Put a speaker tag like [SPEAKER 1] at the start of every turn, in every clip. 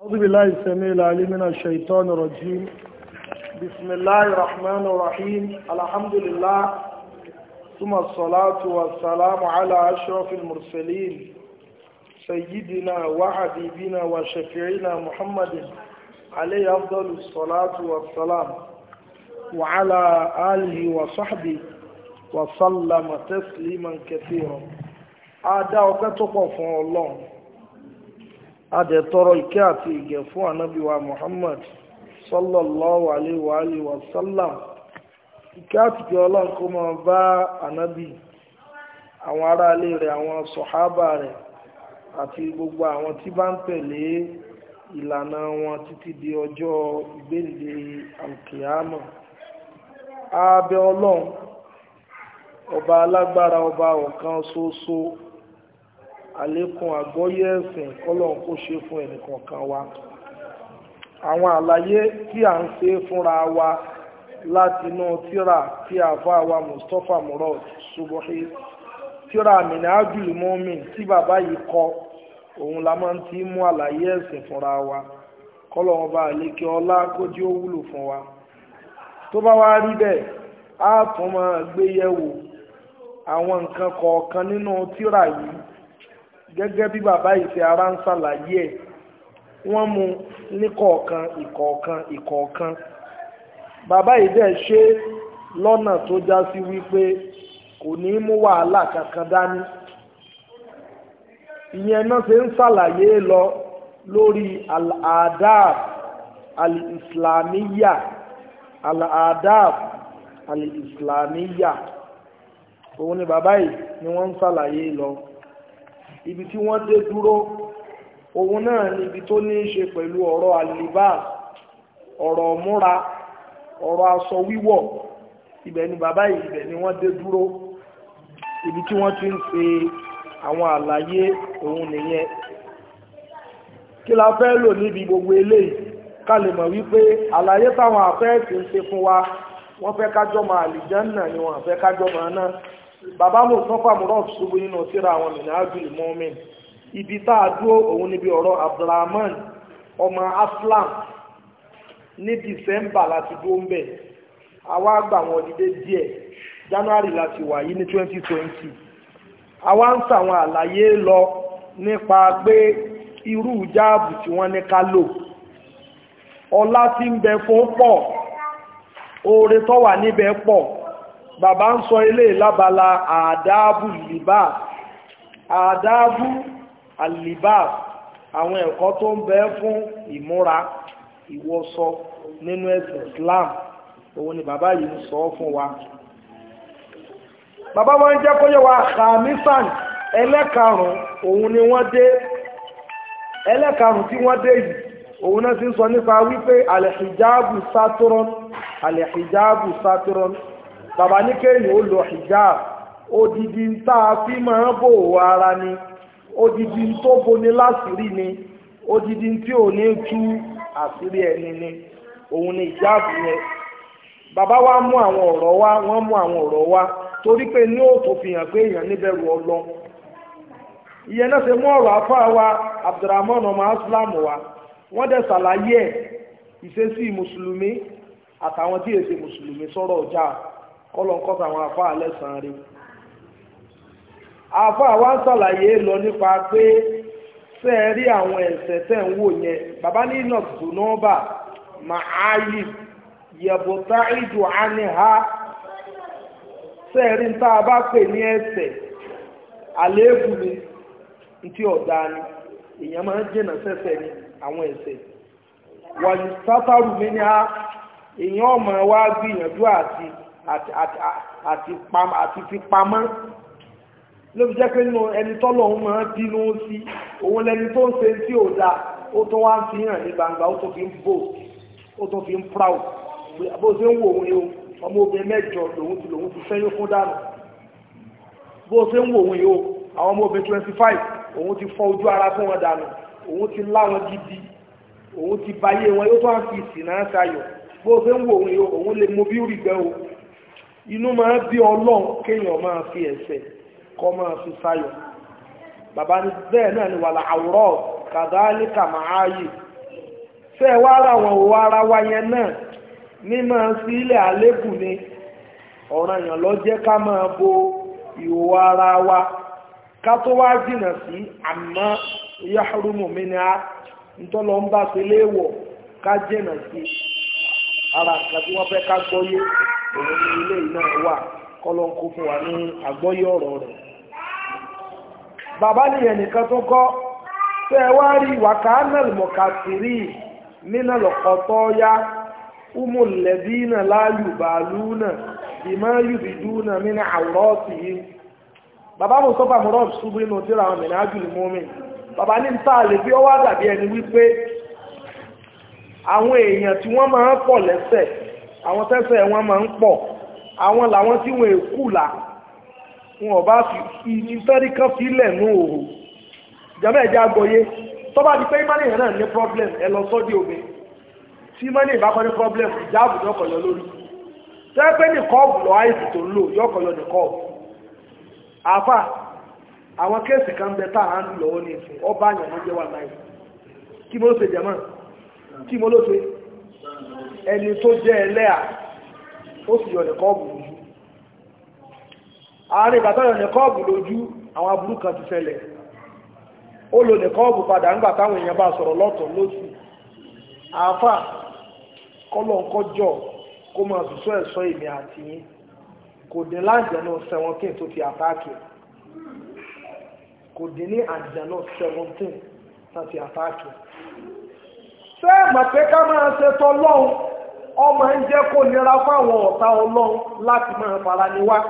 [SPEAKER 1] أعوذ بالله السميع العليم من الشيطان الرجيم بسم الله الرحمن الرحيم الحمد لله ثم الصلاة والسلام على أشرف المرسلين سيدنا وحبيبنا وشفيعنا محمد عليه أفضل الصلاة والسلام وعلى آله وصحبه وسلم تسليما كثيرا أدعى وكتب الله adẹ̀tọrọ ìkẹ́ àti ìgẹ̀ fún ànábíwa Muhammad sallallahu alaihi wa alihi wa sallam ìkẹ́ àti ìgẹ̀ ọlọ́run kó máa bá ànábì àwọn ará ilé rẹ̀ àwọn sọ̀hábà rẹ̀ àti gbogbo àwọn tí bá ń tẹ̀lé ìlànà wọn títí di ọjọ́ ìgbéǹde alkiyama abẹ́ ọlọ́run ọba alágbára ọba ọ̀kan ṣoṣo àlékún àgbọ́yé ẹ̀sìn kọ́lọ́n kó ṣe fún ẹnìkọ̀ọ̀kan wa àwọn àlàyé tí à ń ṣe fúnra wa láti inú tíra tí àfa wa Mustapha Murad Subuhi tíra Minhajul Mu'min tí bàbá yìí kọ òun la máa ń ti mú àlàyé ẹ̀sìn fúnra wa kọ́lọ́n ọba àlékè ọlá kó jẹ́ ó wúlò fún wa tó bá wá rí bẹ́ẹ̀ á tún máa gbé yẹ̀wò àwọn nǹkan kọ̀ọ̀kan nínú tíra yìí gẹ́gẹ́ bí bàbá ìfẹ́ ara ń ṣàlàyé ẹ̀ wọ́n mú ní kọ̀ọ̀kan ìkọ̀ọ̀kan ìkọ̀ọ̀kan bàbá yìí dẹ̀ ṣe lọ́nà tó já sí wípé kò ní mú wàhálà kankan dání ìyẹn náà ṣe ń ṣàlàyé lọ lórí al-adab al-islamiyya al-adab al-islamiyya òun ni bàbá yìí ni wọ́n ń ṣàlàyé lọ ibi tí wọ́n dé dúró òun náà ni ibi tó ní í ṣe pẹ̀lú ọ̀rọ̀ àlìbá ọ̀rọ̀ múra ọ̀rọ̀ aṣọ wíwọ̀ ibẹ̀ ni bàbá yìí ibẹ̀ ni wọ́n dé dúró ibi tí wọ́n ti ń ṣe àwọn àlàyé òun nìyẹn kí la fẹ́ lò níbi gbogbo eléyìí ká lè mọ̀ wípé àlàyé táwọn àfẹ́ẹ̀sì ń ṣe fún wa wọ́n fẹ́ kájọ́ máa àlìjánà ni wọ́n fẹ́ kájọ́ máa náà bàbá mo sọ fàmúrọ̀ ṣubú nínú síra àwọn minhajul mu'min ibi tá a dúró òun níbi ọ̀rọ̀ abdulrahman ọmọ aslam ní december láti dúró ń bẹ̀ àwa gbà wọn dìde díẹ̀ january láti wà yìí ní twenty twenty àwa ń sàwọn àlàyé lọ nípa pé irú jáàbù tí wọ́n ní ká lò ọlá tí ń bẹ fún pọ̀ oore tó wà níbẹ̀ pọ̀ bàbá ń sọ ilé lábala àdáàbù libá àdáàbù àlìbá àwọn ẹ̀kọ́ tó ń bẹ fún ìmúra ìwọṣọ nínú ẹ̀sìn Islam òun ni bàbá yìí ń sọ fún wa bàbá wọn ń jẹ́ kó yẹ wa khamisan ẹlẹ́karùn òun ni wọ́n dé ẹlẹ́karùn tí wọ́n dé yìí òun náà ti ń sọ nípa wípé alẹ́hijabu sátúrọ́n alẹ́hijabu sátúrọ́n bàbá ní kéèyàn ó lọ hijab odidi tá a fi máa bò ara ni odidi tó boni láṣìírí ni odidi tí ò ní tú àṣírí ẹni ni òun ni hijab yẹn bàbá wa mú àwọn ọ̀rọ̀ wá wọ́n mú àwọn ọ̀rọ̀ wá torí pé ní òtò fi hàn pé èèyàn níbẹ̀rù ọlọ́ ìyẹn náà ṣe mú ọ̀rọ̀ afá wa abdulrahman ọmọ aslam wa wọ́n dẹ̀ ṣàlàyé ẹ̀ ìṣesí mùsùlùmí àtàwọn tí èsè mùsùlùmí sọ̀rọ̀ ọjà kọ́lọ̀ ń kọ́ta àwọn àfáà lẹ́sàn-án rí àfáà wá ń sàlàyé lọ nípa pé ṣe é rí àwọn ẹ̀ṣẹ̀ tẹ̀ ń wò yẹn bàbá ní nọ̀tù nọ́ọ̀bà màáyì yẹ̀bùtá ìdù àníhá ṣe é rí tá a bá pè ní ẹ̀ṣẹ̀ àléébù ni ntí ọ̀dà ni èèyàn máa ń jìnà sẹ́ṣẹ̀ ni àwọn ẹ̀ṣẹ̀ wàyí sátárù mi ní a èèyàn ọmọ wa gbìyànjú àti àti àti àti fi pamọ́ ló fi jẹ́ pé nínú ẹni tọ́lọ̀ ń máa bínú sí òun lẹni tó ń ṣe tí ò da ó tó wá ń fi hàn ní gbangba ó tó fi ń bò ó tó fi ń proud bó ṣe ń wò òun yìí ọmọ obìnrin mẹ́jọ lòun ti lòun ti fẹ́yìn fún dànù bó ṣe ń wò òun yìí àwọn ọmọ obìnrin twenty five òun ti fọ ojú ara fún wọn dànù òun ti lá wọn gidi òun ti bayé wọn yóò tó wá ń fi ìsìn náà ṣayọ̀ bó ṣe ń wò òun yìí òun lè mọ bí rí gbẹ o inú máa bí ọlọ́run kéèyàn máa fi ẹ̀ṣẹ̀ kọ́ máa fi sáyọ̀ bàbá ní bẹ́ẹ̀ náà ni wàlà àwòrán kàdáálíkà máa yè fẹ́ wá ara wọn òwò ara wa yẹn náà mímọ́ sí ilẹ̀ àlébù ni ọ̀ràn èèyàn lọ jẹ́ ká máa bo ìhòòhò ara wa ká tó wá jìnà sí àmọ́ yahrumu minha ntọ́lọ́ ń bá ṣe léèwọ̀ ká jìnà sí ara nǹkan tí wọ́n fẹ́ ká gbọ́yé òun ní ilé yìí náà wà kọ́lọ́ ń kó fún wa ní àgbọ́yé ọ̀rọ̀ rẹ̀ bàbá nìyẹn nìkan tó kọ́ tẹ́ ẹ wá rí wàkánàlì mọ̀kàtìrì nínà lọ́kọ̀tọ́ yá umu lẹ́bínà láàyù bàálùnà ìmọ̀ yùbìdúnà nínú àwòrán yìí bàbá mo sọ́fà mọ́rọ̀ ṣubú nínú tí ra àwọn mìíràn ájú ní mọ́mí bàbá ní ta lè bí ó wá dàbí ẹni wípé àwọn èèyàn tí wọ́n máa ń pọ̀ lẹ́sẹ̀ àwọn tẹ́sẹ̀ wọn máa ń pọ̀ àwọn làwọn tí wọ́n èkú là wọn ò bá fi ìfẹ́ríkán fílẹ̀ ní òhò ìjọba ẹ̀jẹ̀ agbóyé tó bá di pé ìmánìyàn náà ní problem ẹ lọ sọ́dí omi tí ìmánìyàn bá kọ́ ní problem ìjáàbù ní ọkọ̀ yọ lórí tẹ́ pé ní kọ́ọ̀bù lọ àìsí tó ń lò yọ ọkọ̀ yọ ní kọ́ọ̀bù àfà àwọn kéèsì kan bẹ tá à ń lò lọ́wọ́ ní ìsìn ọba àyàn ló jẹ́ wà láì kí mo ló ṣe jẹ́mọ́ kí mo ló ṣe ẹni tó jẹ́ ẹlẹ́à ó sì yọ ní kọ́ọ̀bù lójú àárín ìgbà tó yọ ní kọ́ọ̀bù lójú àwọn aburú kan ti ṣẹlẹ̀ ó lò ní kọ́ọ̀bù padà nígbà táwọn èèyàn bá sọ̀rọ̀ lọ́tọ̀ lóṣù àáfà kọ́lọ̀ ń kọjọ́ kó máa sùsọ́ ẹ̀sọ́ èmi àti yín kò dín láǹjẹ̀nà seventeen tó fi àtáàkì kò dín ní àǹjẹ̀nà seventeen tó fi àtáàkì. ṣé ẹ̀mọ̀ pé ká máa ṣe tọ́lọ́hún ọmọ ń jẹ́ kó nira fáwọn ọ̀tá ọlọ́run láti máa fara ni wá.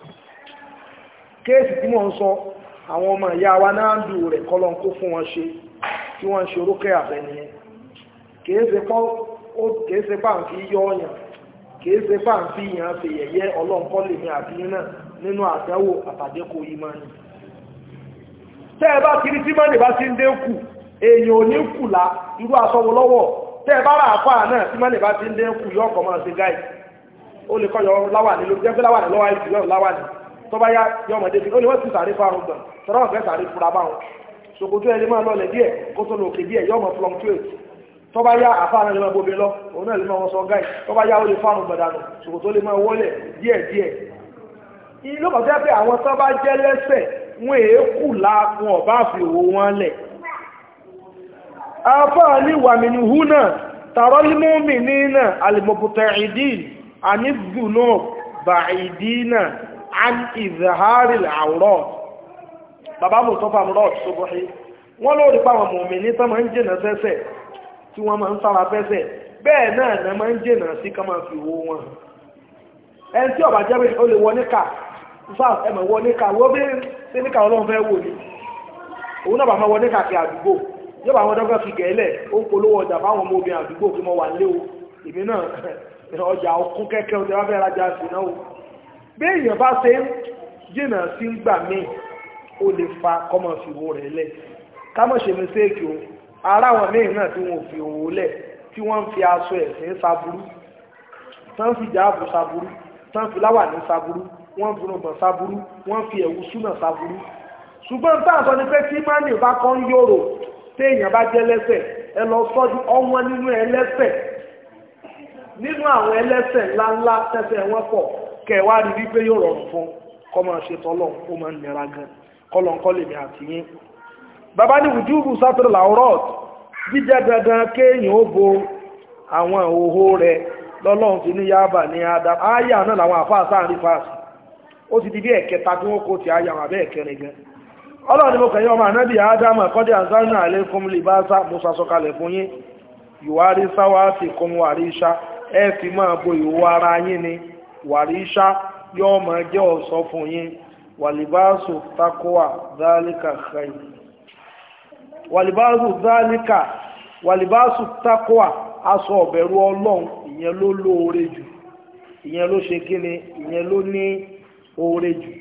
[SPEAKER 1] kéèsì tí wọ́n ń sọ àwọn ọmọ ìyá wa náà ń dù rẹ̀ kọ́lọ́n kó fún wọn ṣe tí wọ́n ń ṣe orókè àbẹ̀nìyẹn kìí ṣe pàǹkì yọ ọ̀yàn kìí ṣe bá ń fi yàn ṣe yẹ̀yẹ́ ọlọ́nkọ́ lèmi àti náà nínú àdánwò àtàdékò ìmánì. tẹ́ ẹ bá kiri tí mọ́nì bá ti ń dínkù èèyàn ò ní kù la irú aṣọ́wó lọ́wọ́ tẹ́ ẹ bá rà àfà náà tí mọ́nì bá ti ń dínkù yọ ọkọ̀ máa ṣe gáì ó lè kọ́ yọ láwàní ló jẹ́ pé láwàní lọ́wọ́ àìsí yọ láwàní tó bá yá yọ ọmọdé fi ó lè wọ́n ti sàrí fáwọn gbọ̀n tọ́lá wọn fẹ́ sàrí fura báwọn ṣòkòtò ẹni máa lọlẹ̀ díẹ̀ kó tó lọ òkè díẹ̀ yọ ọmọ fluctuate tó bá yá àfáàná lè máa bóbi lọ òun náà lè máa wọ́n sọ gáì tó bá yá ó lè fáànù gbọ̀dánù ṣòkòtò lè máa wọlé díẹ̀ díẹ̀ ilé kan jẹ́ pé àwọn tó bá jẹ́ lẹ́sẹ̀ wọn èé kù la wọn ọ̀bá fi òwò wọn lẹ̀ àfáà ní wàmìnì hù náà tààrọ́ límọ́mì ní náà alìmọ̀bùtẹ̀ ìdí àníbù náà bà ìdí náà an ìzàhárì àwòrán bàbá mùsọ́fà mùrọ̀ ṣogbọ́n wọ́n lórí pàwọn mọ̀mí ní tọ́mọ̀ ń jìnà sẹ́sẹ̀ tí wọ́n máa ń sára fẹ́sẹ̀ bẹ́ẹ̀ náà ní máa ń jìnà sí ká máa fi owó wọn ẹni tí ọba jẹ́ pé ó lè wọ níkà sáà ẹmọ̀ wọ níkà wọ́n bí sí níkà ọlọ́run fẹ́ wò ní òun náà bá máa wọ níkà kí àdúgbò yóò bá wọn dọ́gbà fi gẹ̀ẹ́lẹ̀ ó ń polówó ọjà fáwọn ọmọ obìnrin àdúgbò kí mo wà lé o èmi náà ọjà ọkún kẹ́kẹ́ o tí wọ́n fẹ́ rajà sí náà o bí èèyàn bá ṣe ń jìnà sí gbà míì ó lè fa kọ́mọ̀ fi wo rẹ̀ lẹ̀ ká mọ̀ ṣe mistake o ara wọn míì náà tí wọn ò fi òwò lẹ̀ tí wọ́n ń fi aṣọ ẹ̀sìn saburú tán fi jáàbù saburú tán fi láwà ní saburú wọ́n fi rògbòn saburú wọ́n fi ẹ̀wù súnà saburú ṣùgbọ́n tá à sọ ni pé tí mánì bá kọ́ ń yòrò téèyàn bá jẹ́ lẹ́sẹ̀ ẹ lọ sọ́jú ọwọ́n nínú ẹlẹ́sẹ̀ nínú àwọn ẹlẹ́sẹ̀ ńláńlá tẹ́sẹ̀ wọn pọ̀ kẹwàá rí wípé yóò rọrùn fún kọ́ máa ṣe tọ́lọ̀ ó máa ń nira gan kọ́lọ̀ ń kọ́ lèmi àtìyín bàbá ní wùjúbù sátìrì làwọ́rọ̀t jíjẹ́ dandan kéèyàn ó bo àwọn òhò rẹ̀ lọ́lọ́run ti ní yáàbà ní adam áyà náà làwọn àfáà sáàrin fáàsì ó ti di bí ẹ̀kẹta tí wọ́n kó ti áyà wọn abẹ́ ẹ̀kẹrin gan ọlọ́run ni mo kẹ̀yìn ọmọ ànábì adam àkọ́dé àzánà àlékún libasa musa sọkalẹ̀ fún yín ìwárí sáwá ti kún wàrí iṣá ẹ fi máa bo ìwò ara yín ni wàrí iṣá yóò máa jẹ́ ọ̀ṣọ́ fún yín wàlìbáṣù takowa dálíkà khair wàlìbáṣù dálíkà wàlìbáṣù takowa aṣọ ọ̀bẹ̀rù ọlọ́run ìyẹn ló lóore jù ìyẹn ló ṣe kíni ìyẹn ló ní oore jù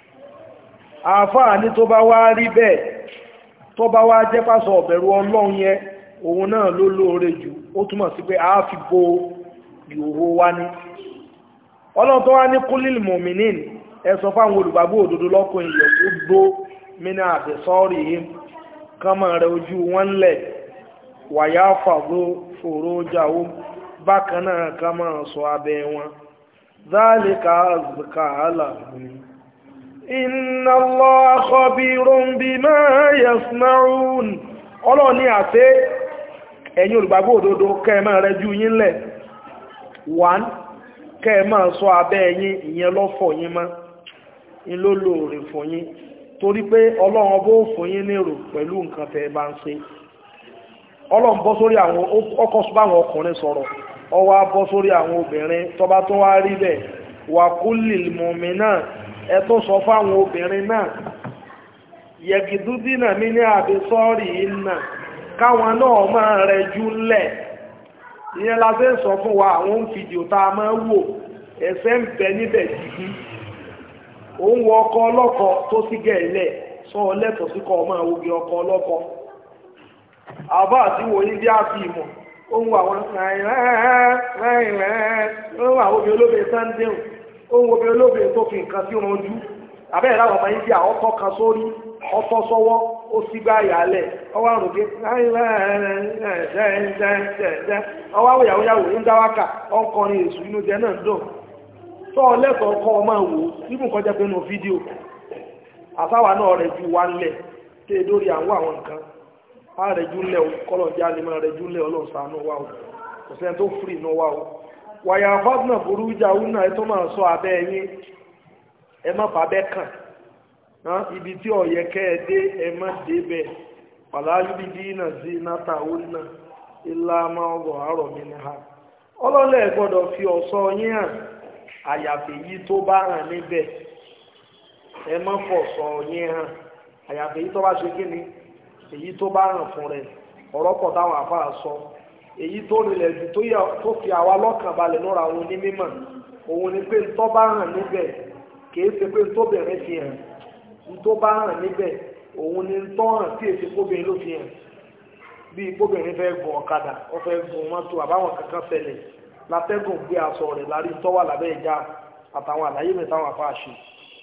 [SPEAKER 1] àáfàá ní tó bá wá rí bẹ́ẹ̀ tó bá wá jẹ́ pásọ ọ̀bẹ̀rù ọlọ́run yẹn òun náà ló lóore jù ó túmọ̀ sí pé a fi bo ìhòhò wa ní ọlọ́run tó wá ní kúlìl mọ̀mìnín ẹ sọ fáwọn olùgbàgbọ́ òdodo lọ́kùnrin yẹ̀ ó gbó mínà àtẹ̀sọ́ọ̀rì yìí kánmọ̀ rẹ̀ ojú wọn lẹ̀ wàyá fàgbó fòró jáwó bákan náà ká máa sọ abẹ́ wọn dhalika azka lahum inna Allaha khabirun bima yasna'un ọlọ́run ní àṣẹ ẹ̀yin olùgbàgbọ́ òdodo kẹ́ẹ̀mọ́ rẹ ju yín lẹ̀ one kẹ́ẹ̀mọ́ sọ abẹ́ yín ìyẹn lọ́fọ̀ yín mọ́ in ló lóore fún yín torí pé ọlọ́run bó fún yín nírò pẹ̀lú nǹkan tẹ́ bá ń ṣe ọlọ́run bọ́ sórí àwọn ọkọ̀ báwọn ọkùnrin sọ̀rọ̀ ọwọ́ bọ́ sórí àwọn obìnrin tọ́ba tó wá rí bẹ́ẹ̀ wà kúlì mọ̀mí náà ẹ tó sọ fáwọn obìnrin náà yẹ̀gìdúdínà mi ní àbí sọ́ọ̀rì iná káwọn náà máa rẹ jú lẹ̀ ìyẹn la fẹ́ sọ fún wa àwọn fídíò tá a máa wò ẹ̀sẹ̀ ń bẹ níbẹ̀ jìbí òun wọ ọkọ ọlọ́kọ tó sí gẹ̀ẹ́lẹ̀ sọ lẹ́tọ̀ọ́ sí kọ́ ọmọ àwògì ọkọ ọlọ́kọ àbá àti wòye bí a fi ìmọ̀ ohun àwọn ohun àwọn obìnrin olóbìnrin sunday ohun obìnrin olóbìnrin tó fi nǹkan sí wọn ojú àbẹ́rẹ́ láwọn ọmọ india ọkọ̀ kan sórí ọkọ̀ sọ́wọ́ ó sì gbá ìyàlẹ̀ ọwọ́ àrùn gé ọwọ́ àwòyàwó yàwó ń dáwákà ọkọrin èṣù inú jẹ náà dùn tọ́ lẹ́tọ̀ọ́ kọ́ ọmọ wò nígbùn kọjá pé nù fídíò àsáwà náà rẹ̀ ju wa ńlẹ̀ tẹ́ dórí àwọn àwọn nǹkan á rẹ̀ ju ńlẹ̀ kọ́lọ̀ jẹ́ alẹ́mọ̀ rẹ̀ ju ńlẹ̀ ọlọ́sàánú wa o kò sẹ́ni tó fìrì nù wa o wàyà fọ́dúnà burú ìjà òun náà tó máa sọ abẹ́ yín ẹ má fàbẹ́ kàn ibi tí ọ̀yẹ́ kẹ́ ẹ dé ẹ má dé bẹ́ẹ̀ pàlálùbí dínà sí náta òun náà ilá máa ń rọ̀ àrọ̀ mi ní ha ọlọ́lẹ̀ gbọ́dọ̀ fi ọ̀ṣọ́ yín hàn àyàfi yìí tó bá hàn níbẹ̀ ẹ má fọ̀ṣọ́ yín hàn àyàfi yìí tó bá ṣe kí ni èyí tó bá hàn fún rẹ̀ ọ̀rọ̀ pọ̀ táwọn àfáà sọ èyí tó rinlẹ̀ jù tó fi àwa lọ́kàn balẹ̀ lọ́ra àwọn onímọ̀ òun ni pé tó bá hàn níbẹ̀ kìí ṣe pé tóbìnrin fi hàn tó bá hàn níbẹ̀ òun ni tó hàn tí èsì kóbìnrin ló fi hàn bí kóbìnrin fẹ́ gun ọ̀kadà ó fẹ́ gun mọ́tò àbáwọn kankan ṣẹlẹ̀ látẹ́gùn gbé aṣọ rẹ̀ lárí tọ́wà lábẹ́ ìjà àtàwọn àlàyé mi táwọn afá ṣe.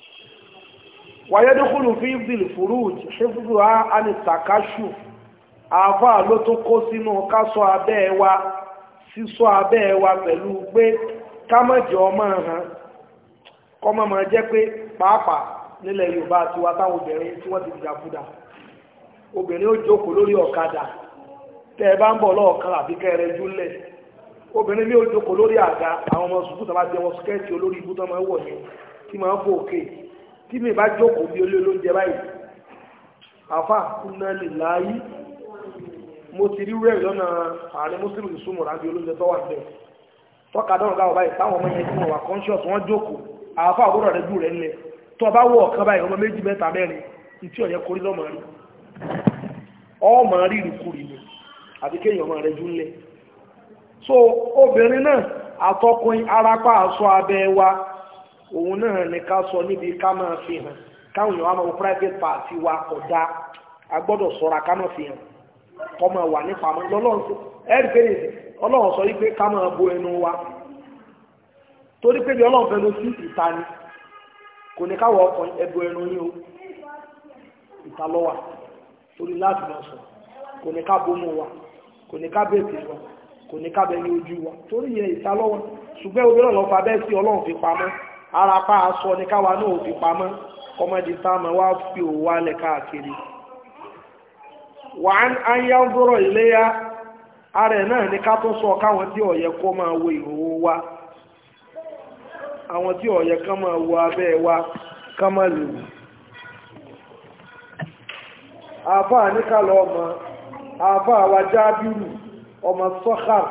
[SPEAKER 1] wàyẹ́dúkúlù fi bìlì fúrúùj ṣífúrú á ní takashu àáfà ló tó kó sínú kásọ abẹ́ wa sísọ abẹ́ wa pẹ̀lú pé kámọ̀jọ́ ọmọ hàn kọ́mọ máa jẹ́ pé pàápàá nílẹ̀ yorùbá àti wa táwọn obìnrin tí wọ́n ti dìdàkudà obìnrin ó jókòó lórí ọ̀kadà tẹ́ ẹ bá ń bọ̀ lọ́ọ̀kan àbí kẹrẹ júlẹ̀ obìnrin ní ó jókòó lórí àga àwọn ọmọ sùkúù tó bá jẹ wọn skẹ́ẹ̀tì olórí ibú tó máa ń wọ̀ ní tí máa ń fò òkè tí mi bá jókòó bí olé olóúnjẹ báyìí àfà kúnná lè láyé mo ti rí rẹ̀ lọ́nà àárín mùsùlùmí súnmọ̀ rábí olóúnjẹ tó wà níbẹ̀ tọ́ka dọ́rùn gáwọ̀ báyìí táwọn ọmọ yẹn tí wọ́n wà conscious wọ́n jókòó àáfà àwòrán rẹ̀ jù rẹ̀ ńlẹ̀ tó o bá wọ ọ̀kan báyìí ọmọ méjì mẹ́ta mẹ́rin ìtí ọ̀yẹ́ korí lọ́mọ rí ọmọ rí ìrìkúrì ni àti kéèyàn ọmọ rẹ̀ jù ńlẹ̀ so obìnrin náà àtọkùnrin arapa aṣọ abẹ́ wa òun náà ní ká sọ níbi ká máa fi hàn káwọn èèyàn wá máa wọ private party wa kọjá a gbọ́dọ̀ ṣọ́ra ká máa fi hàn kọ́ máa wà nípa mọ́ lọ́lọ́run ẹ̀rí pé ọlọ́run sọ wípé ká máa bo ẹnu wa torí pé bí ọlọ́run fẹnu sí ìta ni kò ní káwọ ọkùnrin ẹbọ ẹnu yín o ìta lọ́wà torí láti máa sọ kò ní ká bomú wa kò ní ká bèèrè wa kò ní ká bẹ̀rẹ̀ ojú wa torí yẹn ìta lọ́wọ́ ṣùgbẹ́ obìnrin ọ̀lọ́fà bẹ́ẹ̀ sí ọlọ́run fi pamọ́ ara pa aṣọ ní káwa náà fi pamọ́ kọ́mọdé táwọn wá fi òwò wálẹ̀ káàkiri wà á ń yá ń dúró iléyà ara ẹ̀ náà ní ká tó sọ káwọn tí ọ̀yẹ́ kó máa wo ìhòòhò wa àwọn tí ọ̀yẹ́ kán máa wo abẹ́ wa kán máa lè wò àfáà ní ká lọ ọmọ àfáà wa jábìrù ọmọ sọ́kàr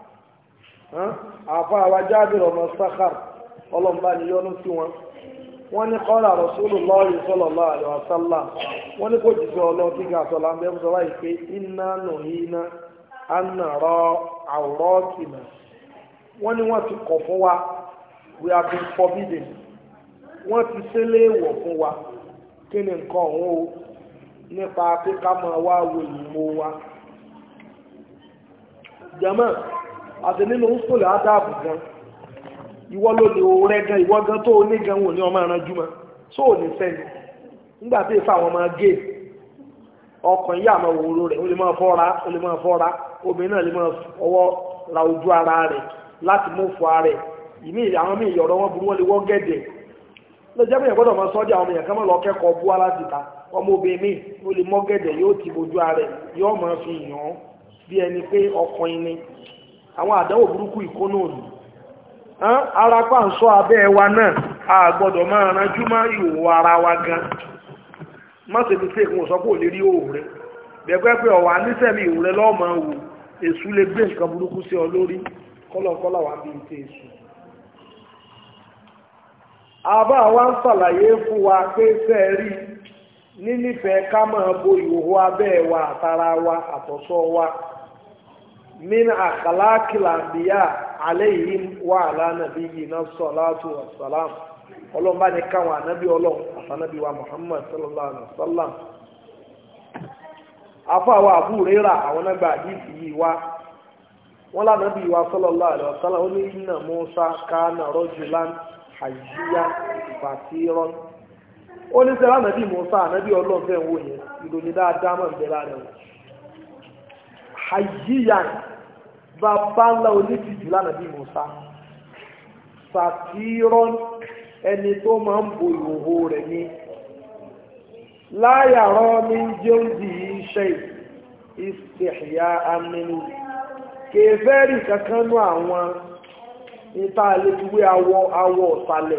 [SPEAKER 1] àfáà wa jábìrù ọmọ sọ́kàr ọlọ́mbà ni yọ́nú sí wọn wọ́n ní kọ́lá Rasulullahi sallallahu alaihi wasallam wọ́n ní kò jìsọ ọlọ́run tí ká sọ láńbẹ́ fún sọ́wọ́ ìpé iná nùhínà ànàrọ̀ àwòrọ́ọ̀kìnà wọ́n ní wọ́n ti kọ̀ fún wa we have been forbidden wọ́n ti ṣẹlẹ̀ èèwọ̀ fún wa kí ni nǹkan ọ̀hún o nípa pé ká máa wá wo ìmọ̀ wa jama àti nínú ńsọ̀lẹ̀ ádáàbù gan ìwọ ló lè rẹ gan ìwọ gan tó ní gan wò ní ọmọ ẹran júmọ tó ò ní sẹ́ni nígbà tí ìfà àwọn ọmọ gé ọkàn yà máa wòrò rẹ̀ ó lè máa fọ́ra ó lè máa fọ́ra obìnrin náà lè máa ọwọ́ ra ojú ara rẹ̀ láti mú fọ ara rẹ̀ ìmí àwọn míì yọ̀rọ̀ wọn burú wọn lè wọ́ gẹ̀dẹ̀ ló jẹ́ bẹ́ẹ̀ gbọ́dọ̀ máa sọ́jà àwọn èèyàn kan máa lọ kẹ́kọ̀ọ́ bú aláti ta ọmọ obìnrin míì ó lè mọ́ gẹ̀dẹ̀ yóò ti bojú ara rẹ̀ yóò máa fi yàn án bí ẹni pé ọkùnrin ni àwọn àdánwò burúkú ìkónú òní ara pa ń sọ abẹ́ wa náà a gbọ́dọ̀ máa ranjú mọ́ ìhòòhò ara wa gan má ṣe fi fèkún sọ pé ò lè rí òòrùn rẹ bẹ̀gbẹ́ pé ọ̀wà nísẹ̀mí ìhòòrùn rẹ lọ́mọ wò èṣù lè gbé nǹkan burúkú sí ọ lórí kọ́lọ̀kọ́lọ̀ wà bí ìtẹ́ èṣù àbá wa ń ṣàlàyé fún wa pé fẹ́ẹ̀rí nínífẹ̀ẹ́ ká máa bo ìhòòhò abẹ́ wa àtara wa àtọ̀sọ́ wa min àkàlákìlà bíyà aléyìn wà lánàbí yìí náà sọ̀láàtù wàsálàm ọlọ́run bá ní káwọn ànábì ọlọ́run àtànábì wa muhammad sallallahu alaihi wa sallam afọ àwọn àbúrẹ́rà àwọn nágbà àdìsí yìí wá wọn lánàbì wa sallallahu alaihi wa sallam ó ní inna musa kánà rajulan hajjiya fàtírọ́n ó ní sẹ́lá ànábì musa ànábì ọlọ́run fẹ́ wò yẹn ìròyìn dáadáa mọ̀ ń bẹ lára wọn hajjiya bàbá ńlá onítìjú lánàbí musa sàtírọ́n ẹni tó máa ń bo ìhòhò rẹ̀ ní láyàrọ́ ní jẹ́ǹdì iṣẹ́ ìsìnkìyà amínú kèfẹ́rì kankan nú àwọn níta àlejúwé awọ awọ ọ̀sàlẹ̀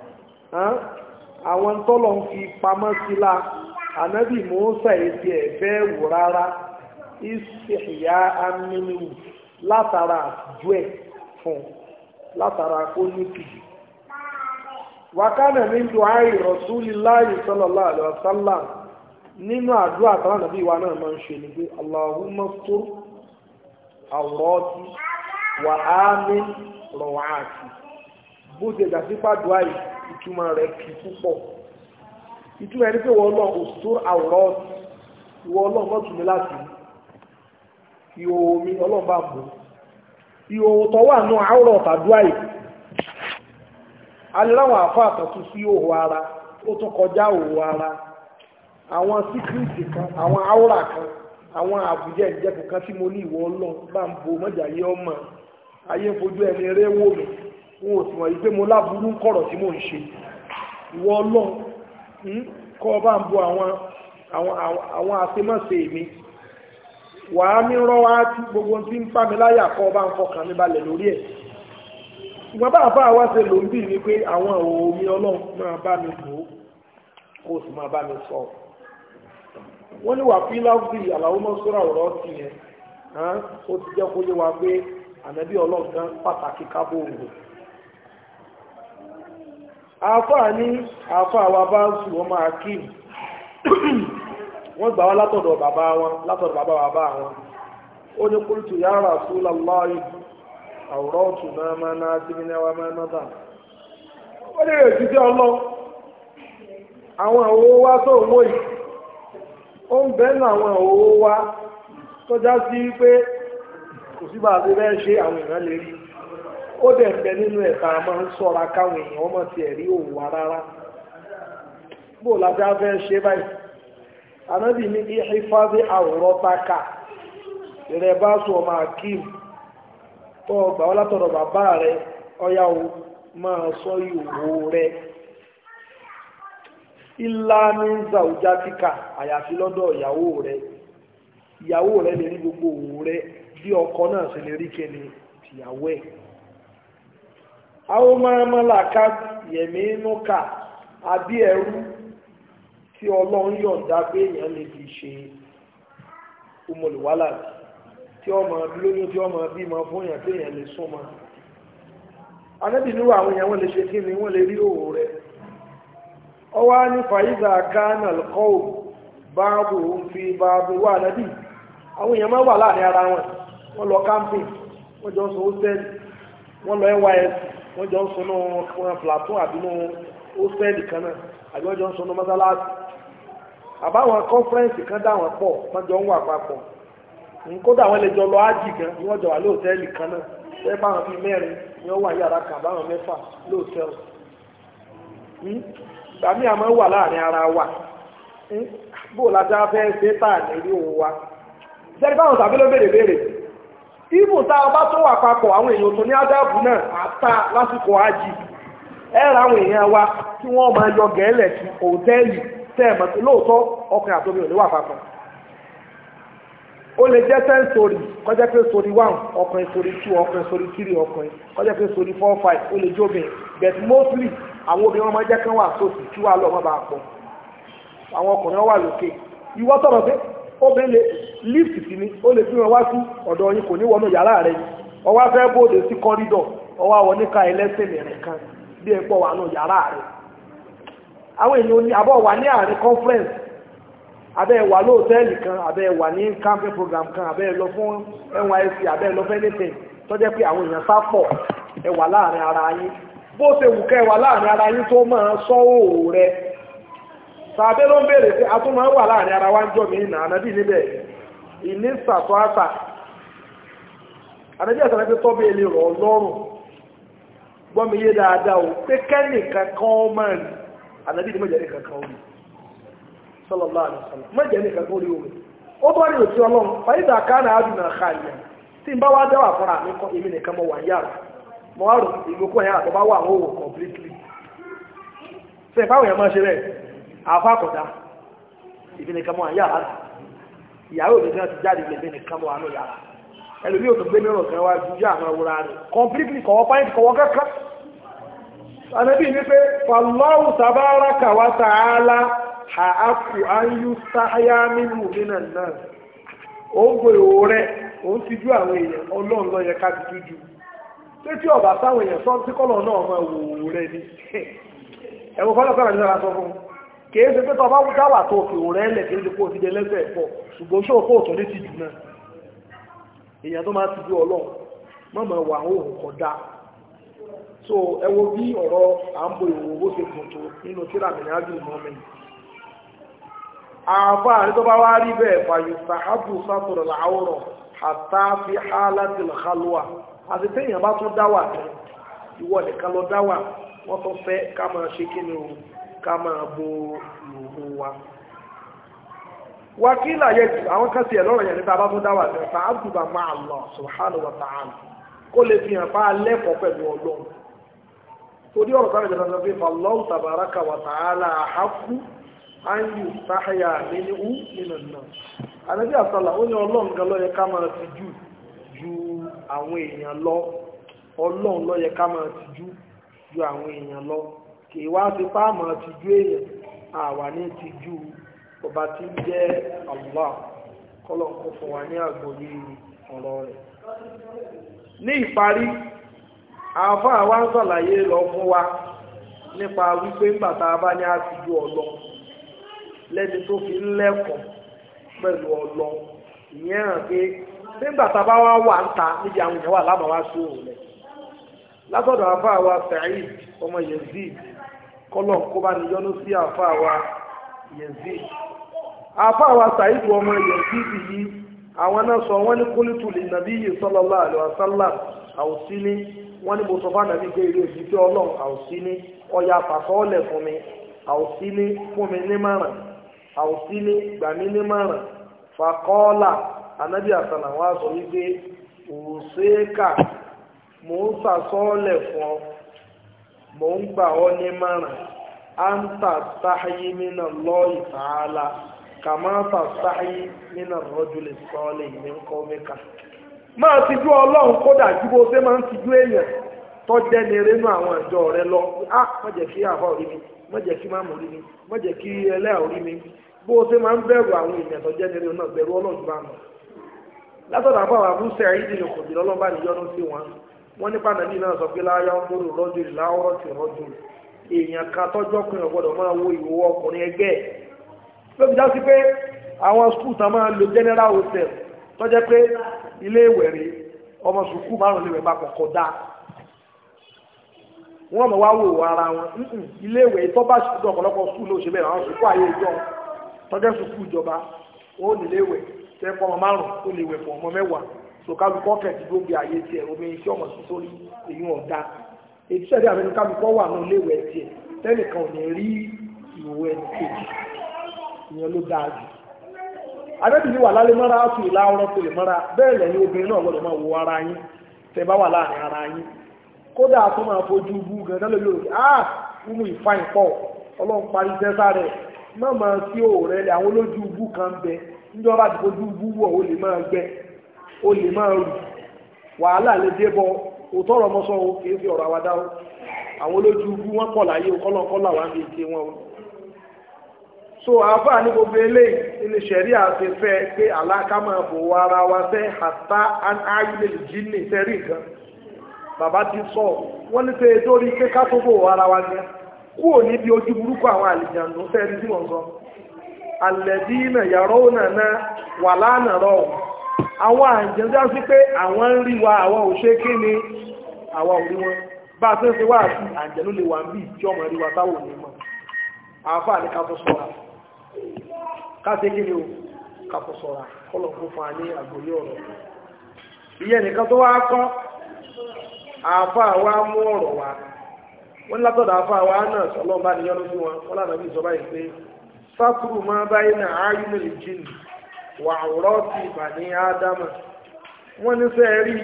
[SPEAKER 1] àwọn tọ́lọ̀ ń fi pamọ́ sílá ànábì musa èdè ẹ̀fẹ́ wò rárá ìsìnkìyà amínú látara àtijọ́ ẹ̀ fún látara kó ní kìí. wákàtí ní duhari rasulillahi sallallahu alaihi wasallam nínú àdúrà kan nàbí wa náà máa ń ṣe ni pé allahumma stur awrati wa amin rawati bó ṣe gbà sí pàdúrà yìí ìtumọ̀ rẹ̀ kì í púpọ̀ ìtumọ̀ ẹni pé wọ́n lọ stur awrati ìwọ ọlọ́run mọ́tò mi láti ìhòòhò mi ọlọ́run bá bò ìhòòhò tó wà nù àwòrán tàdúrà yìí aláwọ̀ àfọ́ àtọ̀tún sí òhò ara ó tún kọjá òhò ara àwọn síkírìtì kan àwọn àwòrán kan àwọn àbújá ìjẹ́kù kan tí mo ní ìwọ ọlọ́run bá ń bo mọ́jà yé ọmọ ayé ń fojú ẹni eré wò mí wọn ò sì wọ̀nyí pé mo láburú ń kọ̀rọ̀ tí mò ń ṣe ìwọ ọlọ́run kọ́ bá ń bo àwọn àwọn àwọn àṣemọ́sẹ̀ mi wàá mi rọ́ wá tí gbogbo tí ń fà mí láyà kọ́ bá ń fọkàn mi balẹ̀ lórí ẹ̀ ṣùgbọ́n bá àfáà wá ṣe ló ń bì ní pé àwọn òmí ọlọ́run máa bá mi bò ó kó o sì máa bá mi sọ wọ́n ní wà fíláwùsì àlàó mọ́ sọ́ra ọ̀rọ̀ sí yẹn ó ti jẹ́ kó yé wa pé ànábì ọlọ́run kan pàtàkì kábò òwò àfáà ní àfáà wa bá ń sùn wọ́n máa kí wọ́n gbà wá látọ̀dọ̀ bàbá wọn látọ̀dọ̀ bàbá bàbá wọn ó ní qultu ya Rasulallahi àwòrán náà máa ná sí ní ẹwà máa ná dà ó lè rè títí ọlọ́ àwọn òwò wa tó owó yìí ó ń bẹ́nu àwọn òwò wa tó já sí pé kò sí bá a ti fẹ́ ṣe àwọn èèyàn lè rí ó dẹ̀ ń bẹ nínú ẹ̀ka máa ń sọ́ra káwọn èèyàn ọmọ tiẹ̀ rí òwò wa rárá bó la ti fẹ́ ṣe báyìí ànábì ní ìhífáàbí àwòrán táka ìrẹ̀ bá sọ ọmọ akim tó gbà wọ́n látọ̀dọ̀ bàbá rẹ̀ ọ̀yá o máa sọ ìhòòhò rẹ̀ ilá ní zàwùjátíkà àyàfi lọ́dọ̀ ìyàwó rẹ̀ ìyàwó rẹ̀ lè rí gbogbo òwò rẹ̀ bí ọkọ náà sì lè rí kẹni tìyàwó ẹ̀ àwọn mọ́rànmọ́làká yẹ̀mí inú kà àbí ẹrú tí ọlọ́run yọ̀ǹda pé èèyàn lè fi ṣe umolùwálà tí ọmọ lóyún tí ọmọ bímọ fún èèyàn pé èèyàn lè súnmọ́ anábì níwọ̀ àwọn èèyàn wọ́n lè ṣe kí ni wọ́n lè rí òwò rẹ̀ ọwọ́ á ní fàyíṣà kánà kọ́ báàbò ń fi báàbò wà nábì àwọn èèyàn máa wà láàrin ara wọn wọ́n lọ camping wọ́n jọ ń sọ hostel wọ́n lọ nys wọ́n jọ ń sọ náà plateau àbínú hostel kan náà àbí wọ́n jọ ń sọ náà mọ́sálásí àbáwọn kọ́nfẹ́rẹ́nsì kan dá wọn pọ̀ wọ́n jọ ń wà papọ̀ nkódà wọn lè jọ lọ ájì gan ni wọ́n jọ wà lóòtẹ́ẹ̀lì kan náà ṣé báwọn bíi mẹ́rin ni wọ́n wà yàrá kan báwọn mẹ́fà lóòtẹ́ẹ̀lì gbàmí àmọ́ wà láàrin ara wa bó o láti fẹ́ ṣe tà ní orí òun wa jẹ́rí báwọn tàbí ló béèrè béèrè ibùn tá a bá tó wà papọ̀ àwọn èèyàn tó ní ádàbù náà àta lásìkò ájì ẹ ra àwọn èèyàn wa tí wọ́n máa yọ gẹ̀ẹ́lẹ̀ sí òtẹ́ẹ̀lì tẹ́ẹ̀mọ̀ pé lóòótọ́ ọkùnrin àtòmí ò ní wà papọ̀ ó lè jẹ́ ten story kọjá pé story one ọkùnrin story two ọkùnrin story three ọkùnrin kọjá pé story four five ó lè jóbìn but mostly àwọn obìnrin wọn máa jẹ́ kán wà sóòtù kí wàá lọ wọn bá pọ̀ àwọn ọkùnrin wà lókè ìwọ sọ̀rọ̀ pé obìnrin lè lift sí ni ó lè fi wọn wá sí ọ̀dọ̀ yín kò ní wọnú yàrá rẹ̀ ọwọ́ afẹ́ bóde sí corridor ọwọ́ àwọn oníka ẹlẹ́sìn rẹ̀ kan bí ẹ pọ̀ wà nù yàrá rẹ̀ àwọn èèyàn ní àbọ̀ wà ní àárín conference abẹ́ wà lóòtẹ́ẹ̀lì kan abẹ́ wà ní camping program kan abẹ́ lọ fún NYSC abẹ́ lọ fún anything tó jẹ́ pé àwọn èèyàn sápọ̀ ẹ wà láàrin ara yín bó ṣe wù kẹ́ ẹ wà láàrin ara yín tó máa sọ òòrùn rẹ tàbí ló ń béèrè pé a tún máa ń wà láàrin ara wa ń jọ mí nà ànábì níbẹ̀ ìní sàtọ́ àtà ànábì àtàlẹ́ pé tọ́ bẹ́ẹ̀ lè rọ̀ ọ́ lọ́rùn gbọ́ mi yé dáadáa o pé kẹ́nìkan kan máa rí ànábì ní mọ̀jẹ̀ nìkan kan ó rí sallallahu alaihi wasallam mọ̀jẹ̀ nìkan kan ó rí omi ó bọ́ ní òtí ọlọ́run fàyídà kánà àdùnà àkàlìyà tí n bá wá dáwà fúnra mi kọ́ èmi nìkan mọ̀ wà yára mo wá rò ìgbókò yàrá tó bá wà àwọn òwò completely ṣe ìfáwọn èèyàn máa ṣe rẹ̀ àfa kọ̀dá èmi nìkan mọ̀ wà yára ìyàwó mi náà ti jáde lè mi nìkan mọ̀ wà nù yàrá ẹlòmí ò tó gbé mìíràn kan wá ju àwọn àwòrán rẹ̀ completely kọ̀wọ́ pàyẹ́ntì kọ̀wọ́ kankan anabi ní pé fallahu tabaraka wa ta'ala ha'aku an yustahya minhu minan nas ó ń gbé òwò rẹ̀ ó ń tijú àwọn èèyàn ọlọ́run ló yẹ ká ti tújú pé tí ọba sáwọn èèyàn sọ tí kọ́lọ̀ náà máa wò òwò rẹ̀ ni ẹ̀wọ̀n fọlọ́ sọ̀rọ̀ nígbà sọ fún un kì í ṣe pé tọba dáwà tó fi òwò rẹ̀ lẹ̀ kì í ṣe kó o ti dé lẹ́sẹ̀ pọ̀ ṣùgbọ́n ṣó kó o tún ní tìjú náà èèyàn tó máa tijú ọlọ́run mọ̀mọ́ wà ó kọ̀dá so ẹ wo bí ọ̀rọ̀ à ń bo ìwò owó ṣe gùn tó nínú tíra mi ní ájú ìmọ̀mí àbá àrí tó bá wá rí bẹ́ẹ̀ fàyè sàhábù sátọ̀rọ̀ làwòrán àtà fi hálàtì lọ́kàlùwà àti téèyàn bá tún dáwà tán ìwọ nìkan lọ dáwà wọ́n tó fẹ́ ká máa ṣe kí ni o ká máa bo ìhòòhò wa wákìlà yẹ jù àwọn kan sì ẹ̀ lọ́rọ̀ yẹn níta bá tún dáwà tán sàhábù bá máa lọ subhanahu wa ta'ala kó lè fi hàn bá lẹ́kọ̀ọ́ pẹ̀lú ọlọ́run torí ọ̀rọ̀ sáré jẹ́nà lọ́pẹ́ fàlọ́wù tàbárákà wà tààlà àhákú áyù sáhàyà nínú nínú náà ànábì àsálà ó ní ọlọ́run gan lọ́yẹ ká máa ti jù ju àwọn èèyàn lọ ọlọ́run lọ́yẹ ká máa ti jù ju àwọn èèyàn lọ kì í wá sí fáàmù ti ju èèyàn àwa ní ti ju ọba tí ń jẹ́ Allah kọ́lọ̀ kó fún wa ní àgbọ́yé ọ̀rọ̀ rẹ̀ ní ìparí àfá àwa ń sọ̀làyé lọ fún wa nípa wípé ńgbàtà bá ní àtijú ọlọ lẹ́ni tó fi ń lẹ́kọ̀ọ́ pẹ̀lú ọlọ ìyẹn hàn pé nígbàtà bá wá wà ń ta níbi àwọn èèyàn wà lábàá wá sí òun rẹ̀ látọ̀dọ̀ àfá àwa Sa'id ọmọ Yazid kọ́lọ̀ kó bá ní yọ́nú sí àfá àwa Yazid àfá àwa Sa'id ọmọ Yazid yìí àwọn náà sọ wọ́n ní kúlítù lè nàbí yìí sallallahu alaihi wasallam àwòsí ní wọ́n ní mo sọ fún ànàbí pé ilé òjì tí ọlọ́run àwòsí ní ọya àfàsọ́ọ̀lẹ̀ fún mi àwòsí ní fún mi ní márùn àwòsí ní gbà mí ní márùn fàkọ́ọ́là ànábì àsàlà wọn sọ wípé òṣèkà mò ń sàsọ́ọ̀lẹ̀ fún ọ mò ń gbà ọ ní márùn anta sáyé nínú lọ́ọ̀yì tààlà kàmáta sáyé nínú rọ́júlẹ̀ sọ́ọ̀lẹ̀ ìní ńkọ́ mẹ́ka máa ti jú ọlọ́run kódà ju bó ṣe máa ń ti jú èèyàn tó jẹ́ ní eré nú àwọn ìjọ rẹ lọ á má jẹ́ kí àbá orí mi má jẹ́ kí máàmù orí mi má jẹ́ kí ẹlẹ́à orí mi bó ṣe máa ń bẹ̀rù àwọn èèyàn tó jẹ́ ní eré náà bẹ̀rù ọlọ́run bá mọ̀ látọ̀dọ̀ àbá àwọn abúṣe àyídì ní kò dìrọ̀ ọlọ́ba níyọnu sí wọn wọ́n nípa nàbí náà sọ pé láyá ń bóró rọ́jò láwọ́rọ́ ti rọ́jò èèyàn kan tọ́jọ́ pin ọ̀gbọ́dọ̀ máa wo ìwò ọkùnrin ẹgbẹ́ ló fi já sí pé àwọn skul tán máa lo general hotel tọ́jẹ́ pé ilé ìwẹ̀rẹ̀ ọmọ sùkú márùn lè wẹ̀ bá kọ̀kọ́ dá wọ́n mọ̀ wá wò ara wọn ilé ìwẹ̀ tó bá ṣùkú ọ̀pọ̀lọpọ̀ sùkú ló ṣe bẹ̀rẹ̀ àwọn sùkú ayé ìjọ tọ́jẹ́ sùkú ìjọba ó nílé ìwẹ̀ tẹ́ pọ́ ọmọ márùn ó lè wẹ̀ fún ọmọ mẹ́wàá so kálukọ́ kẹ̀tì ló gbé ayé tiẹ̀ omi iṣẹ́ ọmọ sí sórí èyí wọn dá èyí sẹ́dí àbẹnú kálukọ́ wà ní ilé ìwẹ̀ tiẹ̀ tẹ́nìkan ò ní rí ìwò ẹnì kejì ìyẹn ló dáa jù adébí ni wà lálẹ́ mọ́ra áfù ìlà ọ̀rọ̀ tó lè mọ́ra bẹ́ẹ̀ lẹ́yìn obìnrin náà gbọ́dọ̀ máa wo ara yín tẹ́ bá wà láàrin ara yín kódà tó máa fojú bú gẹ̀ẹ́dá lórí òkè ah fúnmù ìfáìn pọ̀ ọlọ́run parí sẹ́sà rẹ̀ má máa sí òòrẹ́ lẹ̀ àwọn olójú bú kan bẹ níjọba ti fojú bú wọ̀ ó lè máa gbẹ ó lè máa rù wàhálà lè dé bọ òótọ́ ọ̀rọ̀ mọ́sọ́ o kì í fi ọ̀rọ̀ àwàdà o àwọn olójú bú wọn pọ̀ láyé o kọ́lọ́kọ́lọ́ àwọn àmì ìṣe wọn o so àáfà ní gbogbo eléyìí ilé sẹ̀rí àti fẹ́ pé àlákà máa bò wọ ara wa fẹ́ àtà ayílẹ̀ jíní sẹ́rí nǹkan bàbá ti sọ wọ́n ní pé torí pé ká tó bò wọ ara wa ní kúrò níbi ojú burúkú àwọn àlìjàndó sẹ́rí tí wọ́n sọ alẹ́bí náà yàrá òun náà wà lánàá rọ̀ àwọn àjẹ́ndé á sí pé àwọn ń rí wa àwọn ò ṣe kí ni àwọn ò rí wọn bá a fẹ́ ṣe wá sí àjẹ́lú lè wà ń bí tí ọmọ rí wa táwọn ò ní mọ̀ àáfà ní ká tó sọ́ra káṣe kí ni o kàfọ́ sọ̀rọ̀ kọ́lọ̀ fún fún ní àgbòrí ọ̀rọ̀ ìyẹn nìkan tó wá kọ́ àáfà wa mú ọ̀rọ̀ wa wọ́n látọ̀dọ̀ àáfà wa náà sọlọ́ bá ní yọ́nú sí wọn wọ́n lànà bí ìsọ̀bá yìí pé sátúrù máa báyìí náà áyú nílì jìn wà ọ̀rọ̀ sí ìbàní ádámà wọ́n ní sẹ́ rí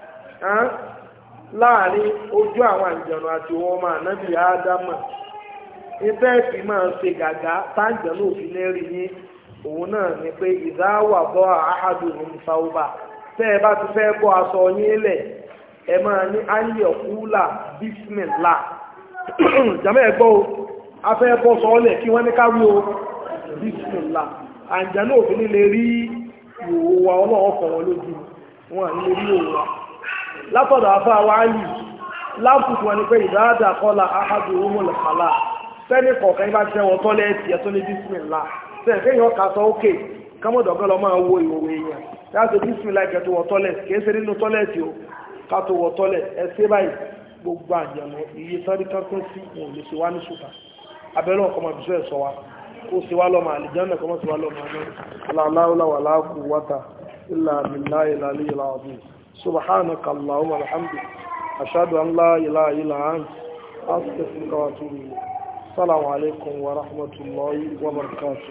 [SPEAKER 1] láàrin ojú àwọn àjọ̀nà àti wọn ọmọ ànábì ádámà ìfẹ́ ìfì máa ṣe gàgá táǹjẹ̀ náà fi lérí yín òun náà ni pé ìdáwà bọ́ àhádùn ní sáúbà tẹ́ ẹ bá ti fẹ́ bọ́ aṣọ yín lẹ̀ ẹ máa ní ayé ọ̀kúlà bísímìlà jàmọ́ ẹ gbọ́ o a fẹ́ bọ́ sọ́ọ́lẹ̀ kí wọ́n ní káwí o bísímìlà àǹjẹ̀ náà fi ní lè rí ìhòòhò wa ọlọ́wọ́ fọ̀ wọn lójú wọn à ní lè rí ìhòòhò wa látọ̀dọ̀ afá wa yìí láàpùpù wọn ni pé ìdáàdà kọ́lá àhádùn ó mọ̀lẹ̀ kálá sẹ́ni kọ̀ọ̀kan bá jẹ́ wọn tọ́lẹ́ẹ̀tì ẹ̀ tó ní bísímìlá sẹ́ni kéèyàn kà sọ ókè kámọ́dọ̀gán lọ máa wo ìwòwò èèyàn láti bísímìlá ìkẹ́ tó wọ tọ́lẹ̀tì kìí ṣe nínú tọ́lẹ̀tì o ká tó wọ tọ́lẹ̀tì ẹ ṣe báyìí gbogbo àjẹmọ́ iye sáré kankan sí wọn ò lè ṣe wá ní ṣùkà abẹ́rẹ́ ọkọ̀ máa bìṣọ́ ẹ̀ sọ wa kó ṣe wá lọ́mọ àlìjánà kọ́ mọ́ ṣe wá lọ́mọ àná aláwọ̀lá wà láàkú wátà ilà àmìlá ilà alẹ́ ilà ọ̀dún subhanaka allahumma alhamdulilayi ashhadu an la ilaha illa anta astaghfiruka wa atubu ilayk السلام عليكم ورحمة الله وبركاته